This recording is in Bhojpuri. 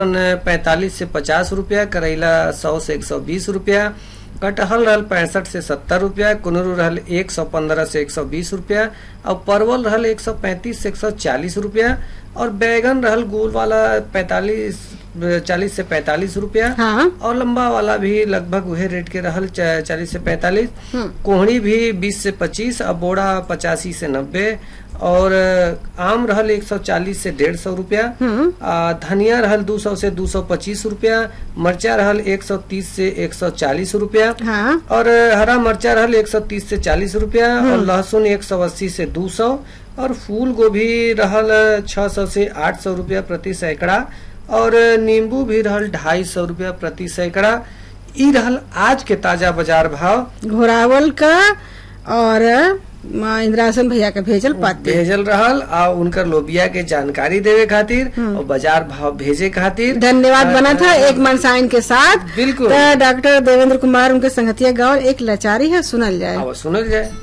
पैतालीस से पचास रुपया करैला सौ से एक सौ बीस रुपया कटहल रहल पैंसठ से सत्तर रुपया कुनरू रहल एक सौ पंद्रह से एक सौ बीस रुपया और परवल रहल एक सौ पैंतीस से एक सौ चालीस रुपया और बैगन रहल गोल वाला पैतालीस चालीस से पैंतालीस रुपया हाँ और लंबा वाला भी लगभग वही रेट के रहल चालीस से पैंतालीस हम्म। कोहड़ी भी बीस से पच्चीस और बोड़ा पचासी से नब्बे और आम रहल एक सौ चालीस से डेढ़ सौ रुपया हम्म आ, धनिया रहल दू सौ से दू सौ पच्चीस रुपया मरचा रहल एक सौ तीस से एक सौ चालीस रुपया हाँ और हरा मरचा रहल एक सौ तीस से चालीस रुपया और लहसुन एक सौ अस्सी से दू सौ और फूल गोभी रहल छह सौ से आठ सौ रुपया प्रति सैकड़ा और नींबू भी रहल ढाई सौ रुपया प्रति सैकड़ा ई रहल आज के ताजा बाजार भाव घोरावल का और अ, इंद्रासन भैया के भेजल पाते भेजल रहल आ उनकर लोबिया के जानकारी देवे खातिर और बाजार भाव भेजे खातिर धन्यवाद बना था एक मनसाइन के साथ बिल्कुल तो डॉक्टर देवेंद्र कुमार उनके संगतिया गाँव एक लाचारी है सुनल जाए अब सुनल जाए